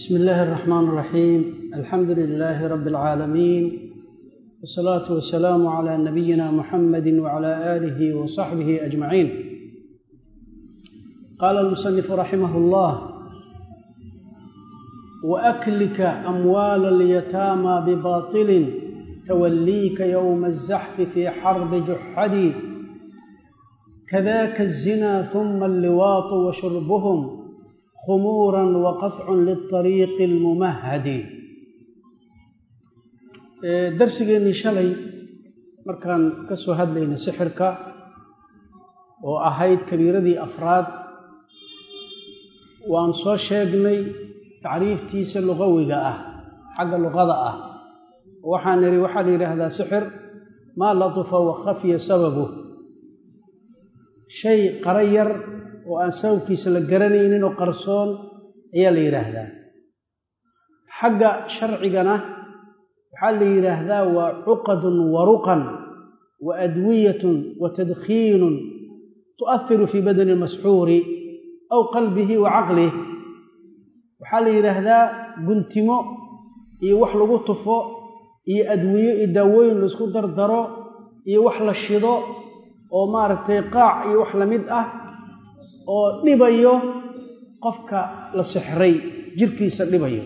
بسم الله الرحمن الرحيم الحمد لله رب العالمين والصلاة والسلام على نبينا محمد وعلى آله وصحبه أجمعين قال المصنف رحمه الله وأكلك أموال اليتامى بباطل توليك يوم الزحف في حرب جحد كذاك الزنا ثم اللواط وشربهم خمورا وقطع للطريق الممهد darsigeennii shalay markaan ka soo hadlayna sixirka oo ahayd kabiiradii afraad waan soo sheegnay tacriiftiisa luqawiga ah xagga luqada ah waxaan nidhi waxaa la yidhaahdaa sixir maa latufa wa khafya sababu shay qara yar oo aan sababkiisa la garanaynin oo qarsoon ayaa la yidhaahdaa xagga sharcigana waxaa la yidhaahdaa waa cuqadun wa ruqan wa adwiyatun wa tadkhiinun tu'ahiru fii badani lmasxuuri aw qalbihi wa caqlih waxaa la yidhaahdaa guntimo iyo wax lagu tufo iyo adwiyo iyo daawooyin laisku dardaro iyo wax la shido oo maaragtay qaac iyo wax la mid ah oo dhibayo qofka la sixray jirkiisa dhibayo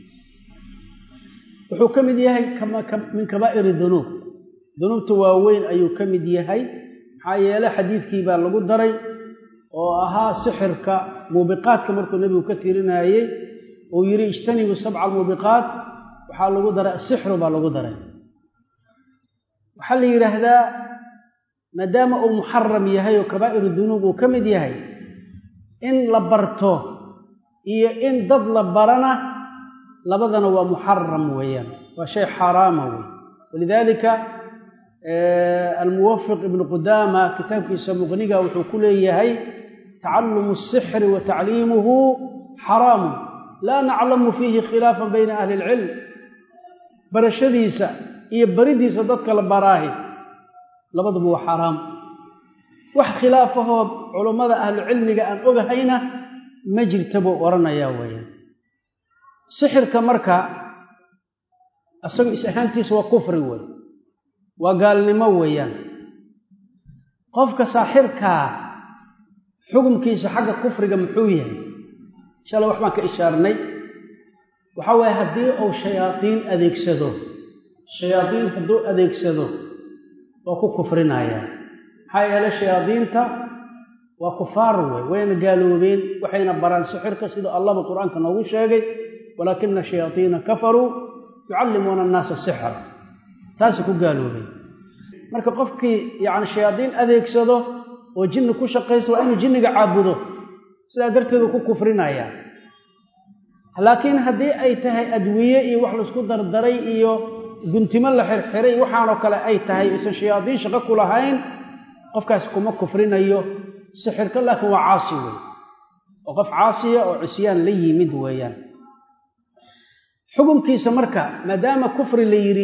wuxuu ka mid yahay min kabaa'iri dunuub dunuubta waaweyn ayuu ka mid yahay maxaa yeele xadiidkii baa lagu daray oo ahaa sixirka muubiqaadka markuu nebigu ka tirinayey uu yidhi ijtanibu sabca almuubiqaat waxaa lagu daray asixru baa lagu daray waxaa la yidhaahdaa maadaama uu muxaram yahay oo kabaa'iru dunuub uu ka mid yahay in la barto iyo in dad la barana labadana waa muxaram weeyaan waa shay xaaraama wey walidaalika almuwafiq ibnu qudaama kitaabkiisa muqniga wuxuu ku leeyahay tacalumu asixri wa tacliimuhu xaraamu laa naclamu fiihi khilaafan bayna ahli ilcilm barashadiisa iyo baridiisa dadka la baraahi labaduba waa xaaraam wax khilaafahoo culummada ahlucilmiga aan ogahayna ma jirta buu odhanayaa weeyaan sixirka marka isagu is ahaantiisa waa kufri wey waa gaalnimo weeyaan qofka saaxirkaa xukumkiisa xagga kufriga muxuu yahay inshaalla wax baan ka ishaarnay waxaa waaye haddii uu shayaadiin adeegsado shayaadiin hadduu adeegsado waa ku kufrinayaa maxaa yeele shayaadiinta waa kufaar wey wayna gaaloobeen waxayna baraan sixirka sida allahba qur-aanka noogu sheegay walaakina shayaadiina kafaruu yucallimuuna annaasa sixra taasi ku gaaloobay marka qofkii yacni shayaadiin adeegsado oo jinni ku shaqaysto waa inuu jinniga caabudo sidaa darteedu ku kufrinayaa laakiin haddii ay tahay adwiye iyo wax laisku dardaray iyo guntimo la xirxiray waxaanoo kale ay tahay isan shayaadiin shaqo ku lahayn qofkaas kuma kufrinayo sixirka laakiin waa caasi wey oo qof caasiya oo cisyaan la yimid weeyaan xukumkiisa marka maadaama kufri la yidhi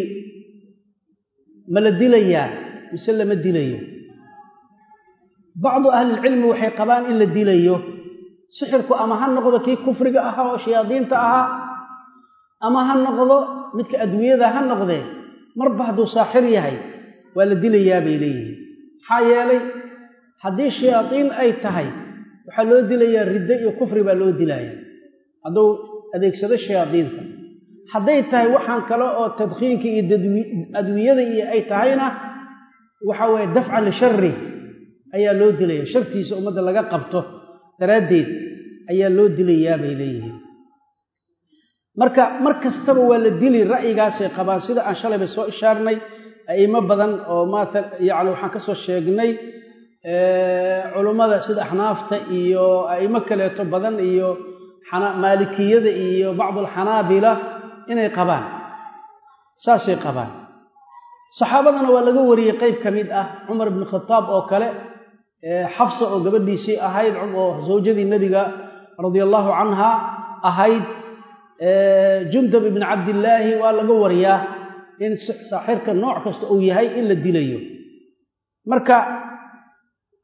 ma la dilayaa mise lama dilayo bacdu ahlilcilmi waxay qabaan in la dilayo sixirku ama ha noqdo kii kufriga ahaa oo shayaadiinta ahaa ama ha noqdo midka adwiyada ha noqdee marba hadduu saaxir yahay waa la dilayaa bay leeyihiin maxaa yeelay haddii shayaadiin ay tahay waxaa loo dilayaa riddo iyo kufri baa loo dilaya hadduu adeegsado shayaadiinta hadday tahay waxaan kale oo tadkhiinka iyo adwiyada iyo ay tahayna waxa weeye dafcan lishari ayaa loo dilaya shartiisa ummadda laga qabto daraaddeed ayaa loo dilayaa bay leeyihiin marka mar kastaba waa la dili ra'yigaasay qabaan sida aan shalayba soo ishaarnay a'imo badan oo maata yacni waxaan ka soo sheegnay culummada sida axnaafta iyo a'imo kaleeto badan iyo maalikiyada iyo bacdulxanaabila inay qabaan saasay qabaan saxaabadana waa laga wariyey qeyb ka mid ah cumar ibnu khataab oo kale xabsa oo gabadhiisii ahayd oo zawjadii nebiga radia allahu canha ahayd jundab ibni cabdillaahi waa laga wariyaa in saaxirka nooc kasta uu yahay in la dilayo marka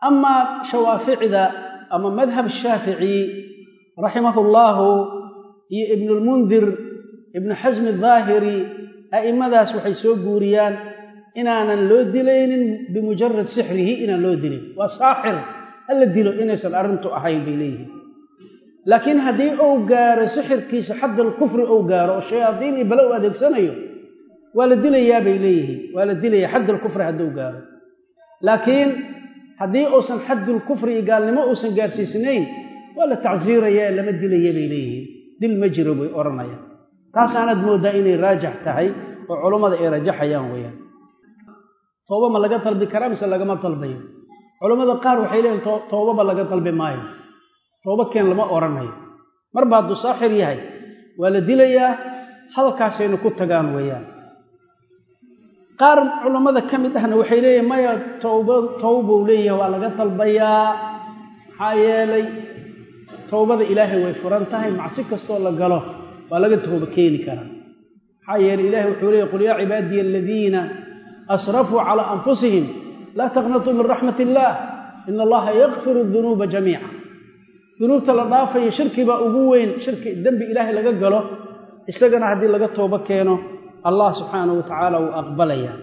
amaa shawaaficda ama madhab shaafici raximahu llaahu iyo ibnulmundir ibnu xasmi daahiri a'immadaas waxay soo guuriyaan inaanan loo dilaynin bimujarad sixrihi inaan loo dilin waa saaxir hala dilo inaysan arrintu ahayn bay leeyihiin laakiin haddii uu gaaro sixirkiisa xaddal kufri uu gaaro oo shayaadiin iyo bale u adeegsanayo waa la dilayaa bay leeyihiin waa la dilaya xaddal kufri hadduu gaaro laakiin haddii uusan xaddul kufri iyo gaalnimo uusan gaarsiisnayn waa la tacsiiraya ee lama dilaya bay leeyihiin dil ma jiro bay odhanayaan taasaanaad mooddaa inay raajax tahay oo culummada ay rajaxayaan weeyaan tooba ma laga dalbi karaa mise lagama dalbayo culammada qaar waxay leeyihin toobaba laga dalbi maayo tooba keen lama odhanayo marba hadduu saaxir yahay waa la dilayaa hadalkaasaynu ku tagaan weeyaan qaar culammada ka mid ahna waxay leeyihin maya tooba towbuu leeyahay waa laga dalbayaa maxaa yeelay towbada ilaahay way furan tahay macsi kastoo la galo waa laga tooba keeni karaa maxaa yeelay ilahay wuxuu leeyahy qul yaa cibaadiya aladiina asrafuu calaa anfusihim laa taqnatuu min raxmat illaah ina allaha yakfiru dunuuba jamiica dunuubta la dhaafayo shirki baa ugu weyn shirki dembi ilaahay laga galo isagana haddii laga toobo keeno allah subxaanahu wa tacaala wuu aqbalaya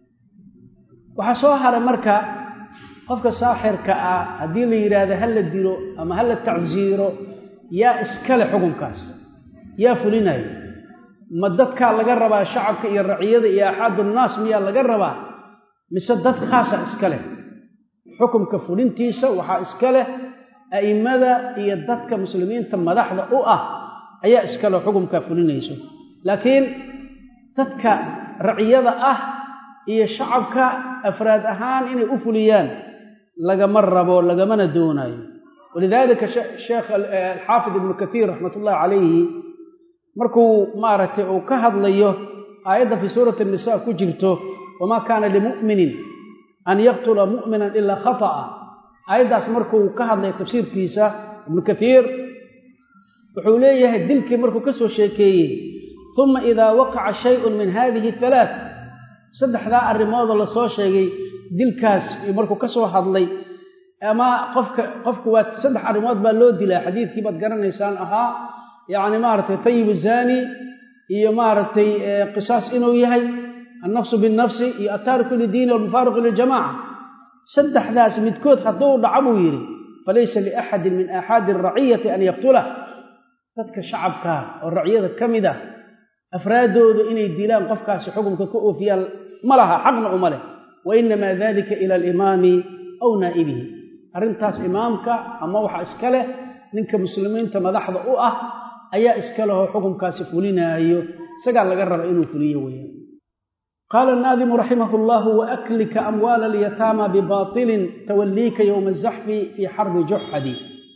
waxaa soo haray marka qofka saaxirka ah haddii la yidhaahdo ha la dilo ama ha la tacsiiro yaa iskale xukunkaas yaa fulinayo ma dadkaa laga rabaa shacabka iyo raciyada iyo axaadunnaas miyaa laga rabaa mise dad khaasa iska leh xukumka fulintiisa waxaa iska leh a'immada iyo dadka muslimiinta madaxda u ah ayaa iskale xukumkaa fulinayso laakiin dadka raciyada ah iyo shacabka afraad ahaan inay u fuliyaan lagama rabo lagamana doonayo walidaalika sheekh alxaafid ibnu kaiir raxmat ullahi calayhi markuu maaragtay uu ka hadlayo aayadda fii suurati anisa ku jirto wamaa kaana limu'minin an yaqtula mu'minan ilaa khata'a aayaddaas markuu ka hadlaya tafsiirkiisa ibnu kaiir wuxuu leeyahay dilkii markuu ka soo sheekeeyey uma idaa waqaca shayun min hadihi halaath saddexdaa arrimoodoo lasoo sheegay dilkaas markuu ka soo hadlay ama qofka qofku waa saddex arrimood baa loo dilaa xadiidkii baad garanaysaan ahaa yacni maaragtay tayibu zaani iyo maaragtay qisaas inuu yahay annafsu binnafsi iyo attaariku lidiini walmufaariqu liljamaca saddexdaas midkood hadduu dhaco buu yidhi falaysa liaxadin min aaxaadi araciyati an yaqtulah dadka shacabkaa oo raciyada ka mid ah afraaddoodu inay dilaan qofkaasi xukumka ka oofiyaan ma laha xaqna uma leh wa inamaa dalika ila alimaami aw naa'ibihi arrintaas imaamka ama waxa iska leh ninka muslimiinta madaxda u ah ayaa iska lehoo xukumkaasi fulinaayo isagaa laga raba inuu fuliyo weeyaan qaala annaadimu raximah allahu waaklika amwaala alyataama bibatilin tawalliika yowma azaxfi fii xarbi juxadi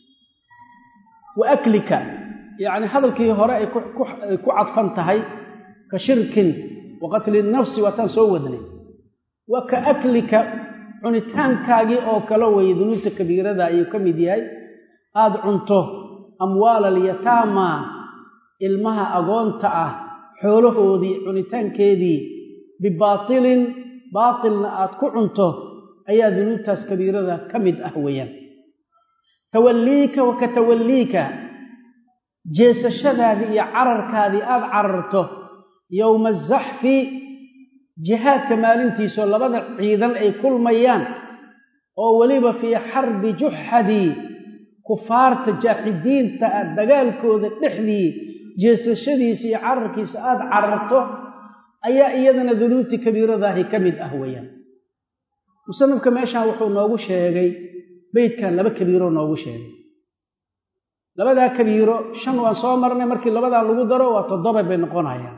waaklika yacni hadalkii hore ay ku cadfan tahay ka shirkin wa qatli nafsi waataan soo wadnay wa ka aklika cunitaankaagii oo kale weeye dunuubta kabiirada ayuu ka mid yahay aada cunto amwaala alyataama ilmaha agoonta ah xoolahoodii cunitaankeedii bibaatilin baatilna aad ku cunto ayaa dunuubtaas kabiirada ka mid ah weeyaan tawalliika wa ka tawalliika jeesashadaadii iyo cararkaadii aada cararto yowma azaxfi jihaadka maalintiisoo labada ciidan ay kulmayaan oo weliba fii xarbi juxadii kufaarta jaaxidiinta ah dagaalkooda dhexdii jeesashadiisa iyo cararkiisa aada cararto ayaa iyadana dunuubtii kabiiradaahi ka mid ah weeyaan musanifka meeshaan wuxuu noogu sheegay beydkan laba kabiiroo noogu sheegay labadaa kabiiro shan waan soo marnay markii labadaa lagu daro waa toddoba bay noqonayaan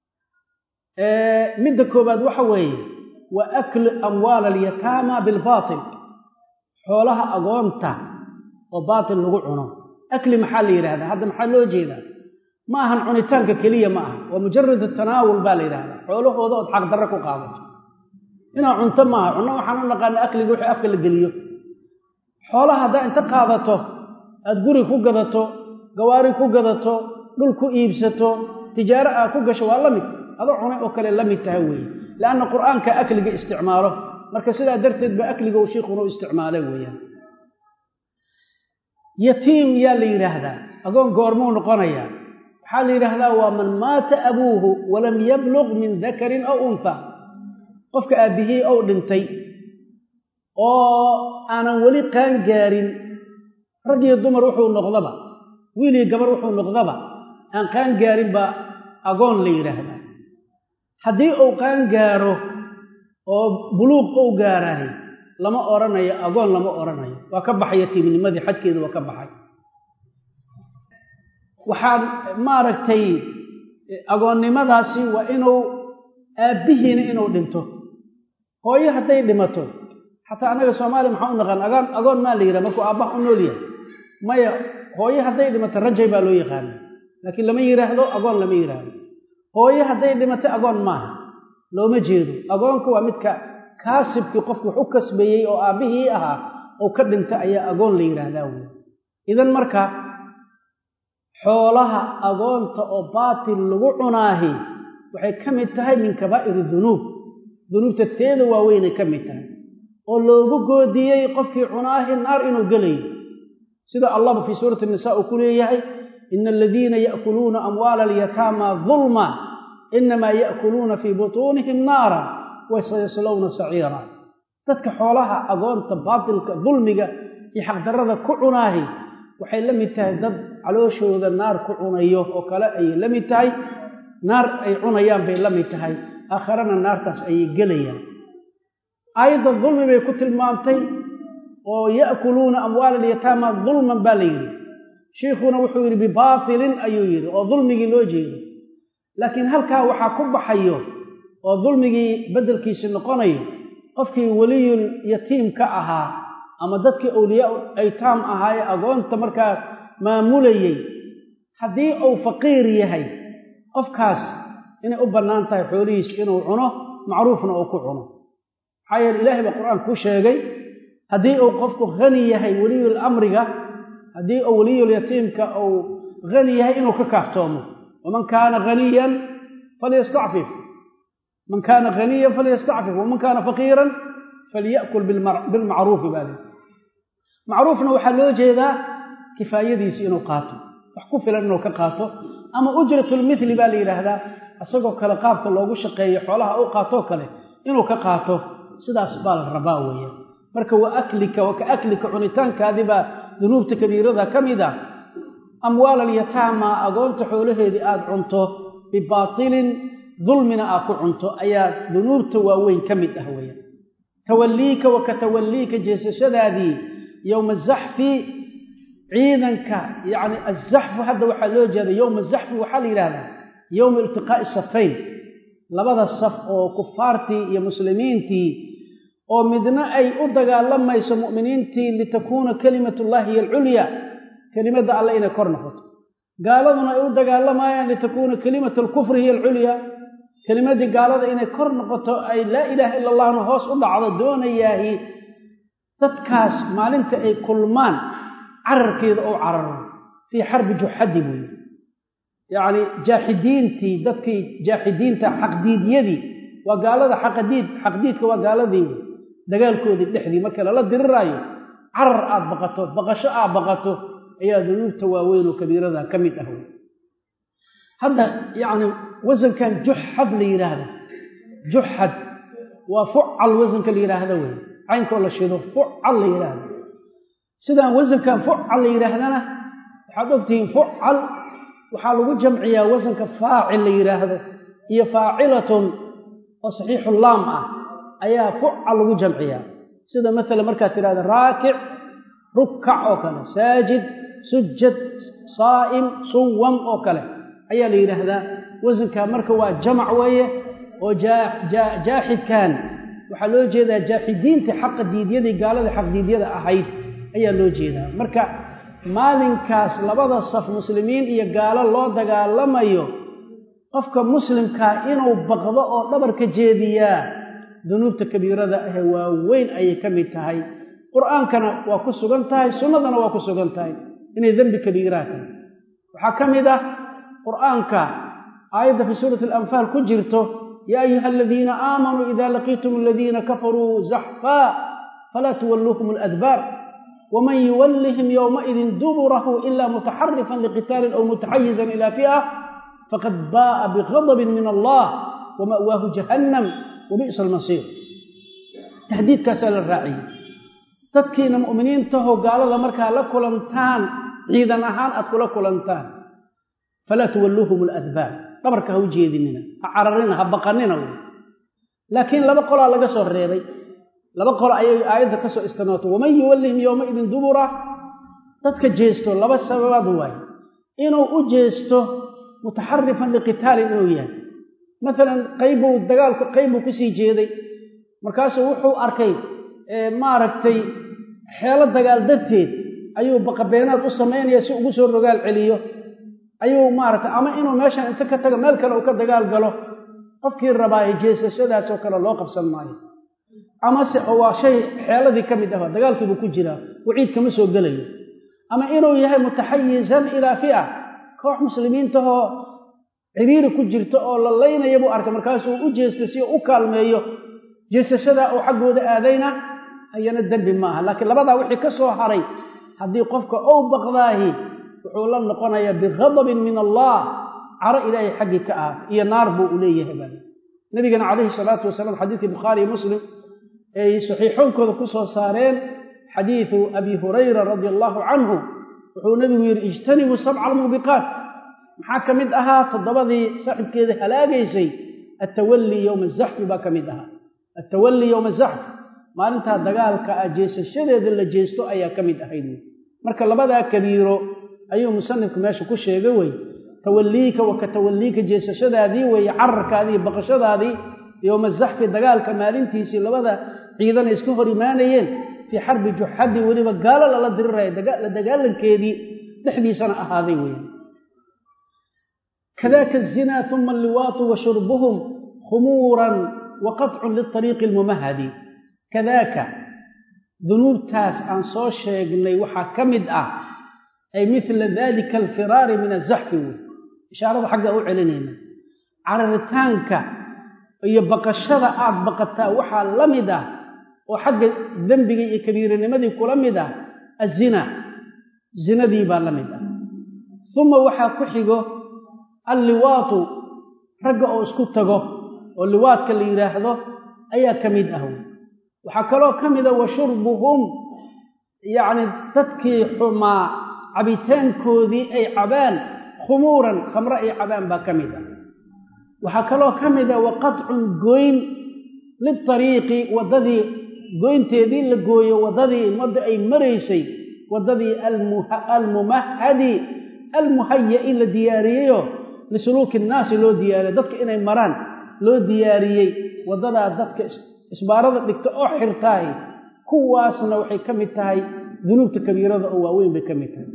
midda koobaad waxa weeye waa aklu amwaala alyataama bilbaatil xoolaha agoonta oo baatil lagu cuno akli maxaa la yidhahdaa hadda maxaa loo jeedaa ma ahan cunitaanka keliya ma aha waa mujarad tanaawul baa la yidhahdaa xoolahooda ood xaqdarre ku qaadato inaa cunto maaha cunno waxaan u naqaana akliga wixii afka la geliyo xoolaha haddaa inta qaadato aad guri ku gadato gawaari ku gadato dhul ku iibsato tijaaro aad ku gasho waa la mid adoo cunay oo kale la mid tahay weeye leanna qur'aanka akliga isticmaalo marka sidaa darteed ba akliga uu shiikhuna u isticmaalay weeyaan yatiim yaa la yidhaahdaa agoon goormuu noqonayaa waxaa la yidhaahdaa waa man maata abuuhu walam yabluq min dakarin aw unha qofka aabbihii ou dhintay oo aanan weli qaan gaarin rag iyo dumar wuxuu noqdaba wiil iyo gabar wuxuu noqdaba aan qaan gaarin baa agoon la yidhaahdaa haddii uu qaan gaaro oo buluuq ou gaaraayo lama odhanayo agoon lama odhanayo waa ka baxay yatiimnimadii xadkeedu waa ka baxay waxaan maaragtay agoonnimadaasi waa inuu aabbihiina inuu dhinto hooyo hadday dhimato xataa annaga soomaaliya maxaa u naqaan agoon agoon maa la yidhaha markuu aabbaha u nool yahay maya hooyo hadday dhimato rajay baa loo yaqaana laakiin lama yidhaahdo agoon lama yidhaahdo hooyo hadday dhimato agoon maaha looma jeedo agoonka waa midka kaasibkii qofku wax u kasbeeyey oo aabbihii ahaa oo ka dhinta ayaa agoon la yidhaahdaa wey idan marka xoolaha agoonta oo baatil lagu cunaahi waxay ka mid tahay min kabaa'iri dunuub dunuubta teeda waaweynay ka mid tahay oo loogu goodiyey qofkii cunaahi naar inuu gelayo sida allahba fii suurati nisa uu ku leeyahay ina aladiina ya'kuluuna amwaala alyataama dulma inamaa ya'kuluuna fii butuunihim naara wasayaslowna saciira dadka xoolaha agoonta baatilka dulmiga iyo xaqdarrada ku cunaahi waxay la mid tahay dad calooshooda naar ku cunayo oo kale ayay la mid tahay naar ay cunayaan bay la mid tahay aakharana naartaas ayay gelayaan aayadda dulmi bay ku tilmaamtay oo ya'kuluuna amwaala alyataama dulman baa la yidhi shiikhuna wuxuu yidhi bibaatilin ayuu yidhi oo dulmigii loo jeedo laakiin halkaa waxaa ku baxayo oo dulmigii beddelkiisi noqonayo qofkii weliyul yatiim ka ahaa ama dadkii awliyaa aytaam ahaa ee agoonta markaa maamulayey haddii uu faqiir yahay qofkaas inay u bannaan tahay xoolihiis inuu cuno macruufna uu ku cuno maxaa yeele ilaahay baa qur-aan ku sheegay haddii uu qofku hani yahay weliyul amriga haddii uu weliyul yatiimka uu hani yahay inuu ka kaaftoomo waman kaana haniyan falyastacfif man kaana haniyan falyastacfif waman kaana faqiiran falya'kul bilmacruufi baa lii macruufna waxaa loo jeedaa kifaayadiisi inuu qaato wax ku filan inuu ka qaato ama ujratulmithli baa la yidhaahdaa isagoo kale qaabka loogu shaqeeyo xoolaha u qaatoo kale inuu ka qaato sidaas baa la rabaa weeyaan marka wa aklika wa ka aklika cunitaankaadibaa dunuubta kabiirada ka mid ah amwaal alyataama agoonta xoolaheedii aad cunto bibaatilin dulmina aad ku cunto ayaa dunuubta waaweyn ka mid ah weeyaan tawalliika wa ka tawalliika jeesashadaadii yowma azaxfi ciidanka yacni azaxfu hadda waxaa loo jeeda yowma azaxfi waxaa la yidhahdaa yowma iltiqaa'i safayn labada saf oo kufaartii iyo muslimiintii oo midna ay u dagaalamayso mu'miniintii litakuuna kalimatullahi hiyo alculya kelimadda alle inay kor noqoto gaaladuna ay u dagaalamayaan litakuuna kalimatu alkufri hiyo alculya kelimaddii gaalada inay kor noqoto ay laa ilaaha ila allahna hoos u dhacdo doonayaahi dadkaas maalinta ay kulmaan cararkeeda oo cararo fii xarbi juxadi buuyi yacni jaaxidiintii dadkii jaaxidiinta xaqdiidyadii waa gaalada xaqadiid xaqdiidka waa gaaladii dagaalkoodii dhexdii marka lala diriraayo carar aad baqato baqasho aad baqato ayaa dunuubta waaweyn oo kabiirada ka mid ah hadda yacni wasankan juxad la yidhaahda juxad waa fucal wasanka la yidhaahda wey caynkoo la shido fucal la yidhaahda sidaan wasankan fucal la yidhaahdana waxaad ogtihiin fucal waxaa lagu jamciyaa wasanka faacil la yidhaahdo iyo faacilatun oo saxiixu laam ah ayaa fucal lagu jamciyaa sida maala markaad tidhahda raakic rukkac oo kale saajid sujad saa'im suwam oo kale ayaa la yidhaahdaa wasankaa marka waa jamac weeye oo jaaxidkan waxaa loo jeedaa jaaxidiintii xaqa diidyadii gaaladii xaqdiidyada ahayd ayaa loo jeedaa marka maalinkaas labada saf muslimiin iyo gaalo loo dagaalamayo qofka muslimkaa inuu baqdo oo dhabarka jeediyaa dunuubta kabiirada ahee waaweyn ayay ka mid tahay qur'aankana waa ku sugan tahay sunnadana waa ku sugan tahay inay dembi kabiiraa tahay waxaa ka mid ah qur'aanka aayadda fii suurati alanfaal ku jirto yaa ayuha aladiina aamanuu ida laqiitum aladiina kafaruu zaxfaa falaa tuwalluuhum aladbaar waman yuwallihim yowmaidin duburahu ila mutaxarifan liqitaalin aw mutaxayizan ila fi'a faqad baa'a bighadabin min allah wama'waahu jahannam wabi'sa almasiir tahdiidkaasaa la raaciyey dadkiina mu'miniintahoo gaalada markaa la kulantaan ciidan ahaan aad kula kulantaan falaa tuwalluuhum aladbaar dhabarka ha u jeedinina ha cararina ha baqanina wy laakiin laba qolaa laga soo reebay laba qolo ayay aayadda ka soo istinootay waman yuwallihim yowmaidin dubura dadka jeesto laba sababaad waaye inuu u jeesto mutaxarifan liqitaalin inuu yahay maalan qaybbuu dagaalku qaybbuu kusii jeeday markaasuu wuxuu arkay maaragtay xeelo dagaal darteed ayuu baqabeenaad u samaynaya si ugu soo rogaal celiyo ayuu maaragtay ama inuu meeshan inta ka tago meel kale uu ka dagaal galo qofkii rabaaye jeesashadaasoo kale loo qabsan maayo amase waa shay xeeladii ka mid ah dagaalkiibuu ku jiraa waciid kama soo gelayo ama inuu yahay mutaxayizan ilaa fi'a koox muslimiintahoo ciriiri ku jirta oo la laynaya buu arkay markaasuu u jeestay si uu u kaalmeeyo jeesashadaa uu xaggooda aadayna ayana dembi maaha laakiin labadaa wixii ka soo haray haddii qofka ou baqdaahi wuxuu la noqonayaa bighadabin min allah caro ilaahay xaggii ka ahaatay iyo naar buu u leeyahay baa nabigana calayhi salaatu wasalaam xadiidkii bukhaari iyo muslim ay saxiixoonkooda ku soo saareen xadiidu abi hurayra radia allaahu canhu wuxuu nebigu yidhi ijtanibuu sabca almuubiqaat maxaa ka mid ahaa toddobadii saaxibkeeda halaagaysay attawallii yowma azaxfi baa ka mid ahaa attawallii yowma azaxfi maalintaa dagaalka ah jeesashadeeda la jeesto ayaa ka mid ahayd marka labadaa kabiiro ayuu musanifku meesha ku sheegay wey tawalliika wa ka tawalliika jeesashadaadii weeye cararkaadii baqashadaadii yowma zaxfi dagaalka maalintiisii labada ciidana iska hor imaanayeen fii xarbi juxadii weliba gaalo lala diriraya la dagaalankeedii dhexdiisana ahaaday weeye kadaaka azinaa uma alliwaatu wa shurbuhum khumuuran wa qatcun liariiqi almumahadi kadaaka dunuubtaas aan soo sheegnay waxaa ka mid ah ay mila dalika alfiraari min azaxfi wey ishaarada xagga u celinayna cararitaanka iyo baqashada aad baqataa waxaa la mid ah oo xagga dembiga iyo kabiiranimadii kula mid ah azina zinadii baa la mid ah uma waxaa ku xigo alliwaatu ragga oo isku tago oo liwaadka la yidhaahdo ayaa ka mid ah wey waxaa kaloo ka mida wa shurbuhum yacni dadkii xumaa cabitaankoodii ay cabaan khumuuran khamre ay cabaan baa ka mid ah waxaa kaloo ka mida wa qatcun goyn litariiqi waddadii goynteedii la gooyo waddadii wadda ay maraysay waddadii almumahadi almuhaya'i la diyaariyeyo lisuluuki innaasi loo diyaariyey dadka inay maraan loo diyaariyey waddadaa dadka isbaarada dhigta oo xirtaahi kuwaasna waxay ka mid tahay dunuubta kabiirada oo waaweyn bay ka mid tahay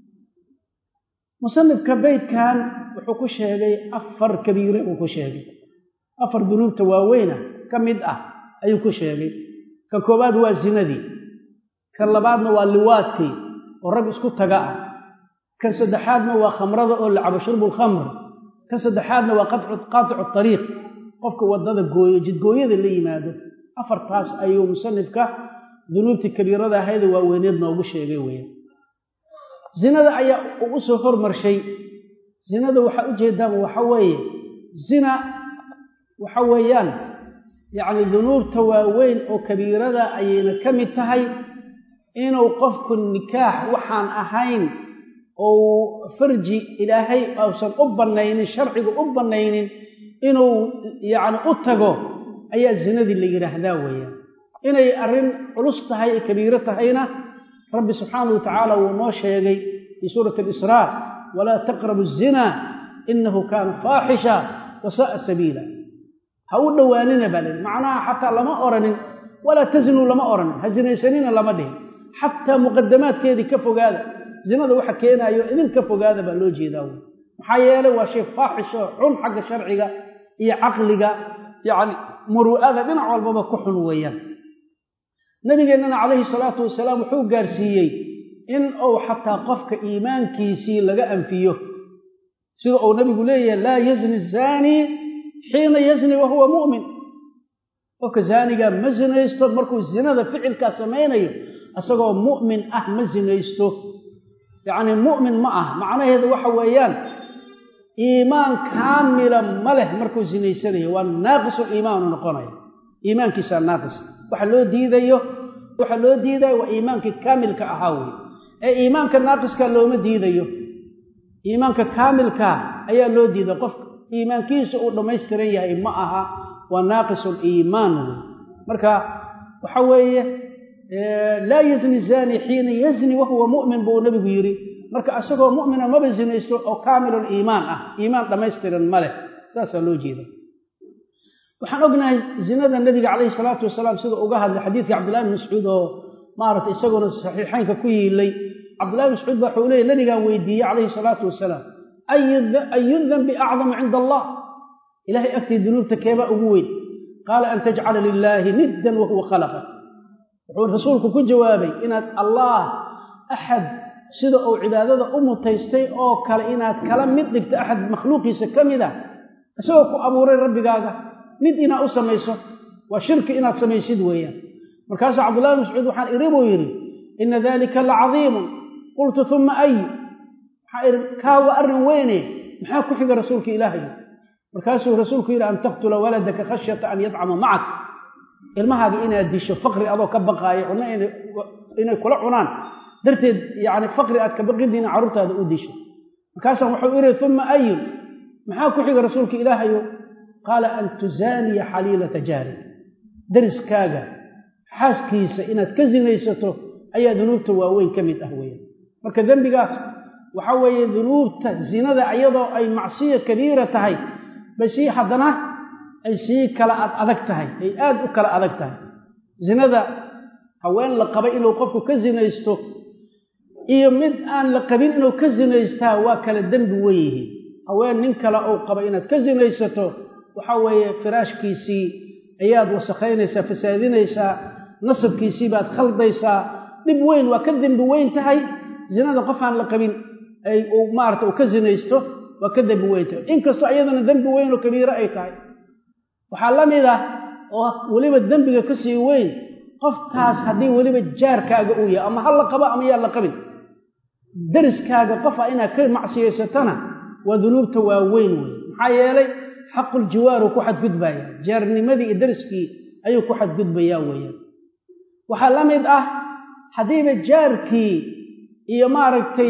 musanifka beydkan wuxuu ku sheegay afar kabiire buu ku sheegay afar dunuubta waaweyna ka mid ah ayuu ku sheegay kan koowaad waa zinadii kan labaadna waa liwaadkii oo rag isku taga ah kan saddexaadna waa khamrada oo lacabo shurbu lkhamr kan saddexaadna waa qaaticu ariiq qofka waddada gooyo jidgooyada la yimaado afartaas ayuu musanifka dunuubtii kabiirada ahayda waaweyneed noogu sheegay weya zinada ayaa u soo hormarshay zinada waxaa ujeedaan waxa weeye zina waxa weeyaan yacni dunuubta waaweyn oo kabiirada ayayna ka mid tahay inuu qofku nikaax waxaan ahayn ou farji ilaahay uusan u bannaynin sharcigu u bannaynin inuu yacni u tago ayaa zinadii la yidhaahdaa weeyaan inay arrin culus tahay ee kabiiro tahayna rabbi subxaanahu watacaala wuu noo sheegay fii suurati alisraa walaa taqrabu azinaa inahu kaana faaxisha wa sa'a sabiila ha u dhowaanina baa layihi macnaha xataa lama oranin walaa tazinuu lama oranin ha zinaysanina lama dhihin xataa muqadamaadkeedii ka fogaada zinada waxa keenaayo idin ka fogaada baa loo jeedaa wey maxaa yeelay waa shay faaxisho xun xagga sharciga iyo caqliga yacni muru'ada dhinac walbaba ku xun weeyaan nabigeennana calayhi salaatu wasalaam wuxuu gaarsiiyey in uu xataa qofka iimaankiisii laga anfiyo sida uu nabigu leeyahay laa yazni zaanii xiina yazni wa huwa mu'min qofka zaanigaa ma zinaysto markuu zinada ficilkaa samaynayo isagoo mu'min ah ma sinaysto yacnii mu'min ma ah macnaheedu waxa weeyaan iimaan kaamila ma leh markuu sinaysanayo waa naaqisul iimaanu noqonaya iimaankiisaa naaqis waxa loo diidayo waxa loo diidayo waa iimaankii kaamilka ahaa wey ee iimaanka naaqiska looma diidayo iimaanka kaamilkaa ayaa loo diiday qofka iimaankiisa uu dhammaystiran yahay ma aha waa naaqisul iimaan wey marka waxa weeye laa yazni zani xiina yazni wahuwa mu'min buu nebigu yidhi marka isagoo mu'mina maba sinaysto oo kaamilul iimaan ah iimaan dhammaystiran ma leh saasaa loo jeeda waxaan ognahay zinada nebiga calayhi salaatu wasalaam sida uga hadlay xadiidkii cabdillahi bin mascuud oo maaragtay isaguna saxiixaynka ku yiilay cabdillahi bin mascuud ba waxuu leeyay nebigaan weydiiyey calayhi salaatu wasalaam ayu danbi acdamu cinda allah ilahay agtii dunuubta keebaa ugu weyn qaala an tajcala lilaahi niddan wahuwa khalaqa wuxuu rasuulku ku jawaabay inaad allaah axad sida uu cibaadada u mutaystay oo kale inaad kala mid dhigto axad makhluuqiisa ka mid ah isagoo ku abuuray rabbigaaga mid inaad u samayso waa shirki inaad samaysid weeyaan markaasuu cabdullahi mascuud waxaan iri buu yidhi ina dalika la cadiimun qultu uma ay waxaa ihi kaa waa arrin weyne maxaa ku xiga rasuulka ilaahay markaasuu rasuulku yidhi an taqtula waladaka khashyata an yadcama macak ilmahaaga inaad disho faqri adoo ka baqaayo cunno inay kula cunaan darteed yani faqri aad ka baqidina carruurtaada u disho markaasaan wuxuu ihi uma ayun maxaa ku xiga rasuulka ilaahayo qaala an tuzaaniya xaliilata jaarig dariskaaga xaaskiisa inaad ka sinaysato ayaa dunuubta waaweyn ka mid ah weeyaan marka dembigaas waxa weeye dunuubta zinada iyadoo ay macsiya kabiira tahay bay sii haddana ay sii kala ad adag tahay ay aad u kala adag tahay zinada haween la qaba inuu qofku ka sinaysto iyo mid aan la qabin inuu ka sinaystaa waa kala dembi wen yihiin haween nin kale uu qaba inaad ka sinaysato waxa weeye firaashkiisii ayaad wasakhaynaysaa fasaadinaysaa nasabkiisii baad khaldaysaa dhib weyn waa ka dembi weyn tahay zinada qof aan la qabin ay uu maarata uu ka sinaysto waa ka dembi weyn tahay inkastoo iyadana dembi weyn oo kabiiro ay tahay waxaa la mid ah oo weliba dembiga ka sii weyn qoftaas haddii weliba jaarkaaga uu yahay ama ha la qabo ama yaa la qabin dariskaaga qofa inaad ka macsiyaysatana waa dunuubta waaweyn wey maxaa yeelay xaquljiwaaru ku xadgudbaya jaarnimadii iyo dariskii ayuu ku xadgudbayaa weeyaan waxaa la mid ah haddiiba jaarkii iyo maaragtay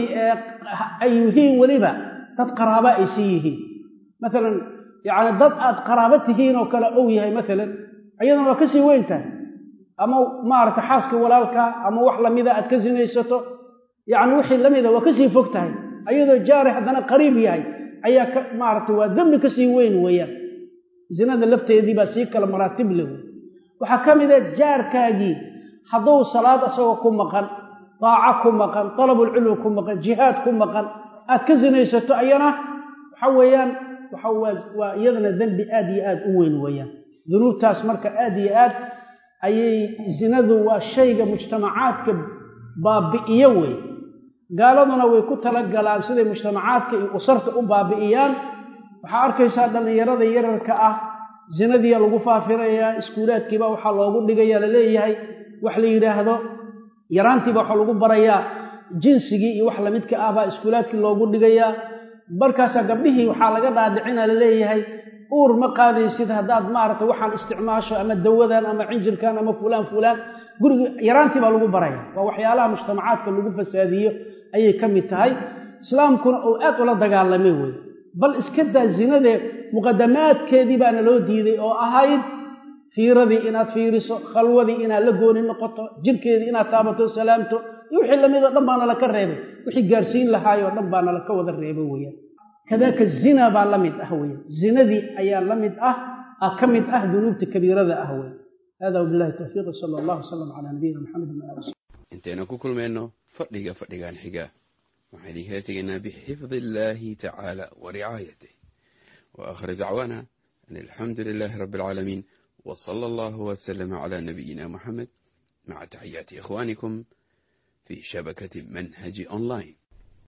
ay yihiin weliba dad qaraaba ay sii yihiin maalan yacni dad aad qaraabo tihiin oo kale ou yahay maalan iyadana waa ka sii weyn tahay ama maaragtay xaaska walaalka ama wax lamida aad ka sinaysato yacni wixii lamida waa kasii fog tahay ayadoo jaari haddana qariib yahay ayaa ka maaragtay waa dembi kasii weyn weeyaan zinada lafteedii baa sii kala maraatib leh wey waxaa ka mid a jaarkaagii hadduu salaad asagoo ku maqan daaco ku maqan dalabulcilmi ku maqan jihaad ku maqan aad ka sinaysato ayana waxa weeyaan waa iyadana dembi aad iyo aad u weyn weeyaan dunuubtaas marka aad iyo aad ayay zinadu waa shayga mujtamacaadka baabi'iyo wey gaaladuna way ku talagalaan siday mujtamacaadka iyo usarta u baabi'iyaan waxaa arkaysaa dhallinyarada yararka ah zinadiia lagu faafinayaa iskuulaadkiiba waxaa loogu dhigaya laleeyahay wax la yidhaahdo yaraantiiba waxaa lagu barayaa jinsigii iyo wax lamidka ah baa iskuulaadkii loogu dhigayaa markaasaa gabdhihii waxaa laga dhaadhicina laleeyahay uur ma qaadaysid haddaad maaragtay waxaan isticmaasho ama dawadan ama cinjirkan ama fulaan fulaan guriga yaraantii baa lagu baraya waa waxyaalaha mujtamacaadka lagu fasaadiyo ayay ka mid tahay islaamkuna uu aad ula dagaalamay wey bal iska daa zinadee muqadamaadkeedii baana loo diiday oo ahayd fiiradii inaad fiiriso khalwadii inaad la gooni noqoto jirkeedii inaad taabato salaamto iyo wixii lamid oo dhan baana laka reebay wixii gaarsiin lahaayoo dhan baana laka wada reebay weyaan kadaaka zina baa la mid ah weya zinadii ayaa la mid ah ka mid ah dunuubta kabiirada ah wey hada wabilahi towfiiq sala allahu wasalam calaa nabiyina maxamedin waali intaynu ku kulmayno fadhiga fadhigan xiga waxaan idinkala tegaynaa bixifdi illaahi tacaala wa ricaayatih wa aakhir dacwaana an alxamdu lilaahi rabbi alcaalamiin wa sala allahu wasalama calaa nabiyina muxamed maca taxiyaati ikhwaanikum fi shabakati manhaji online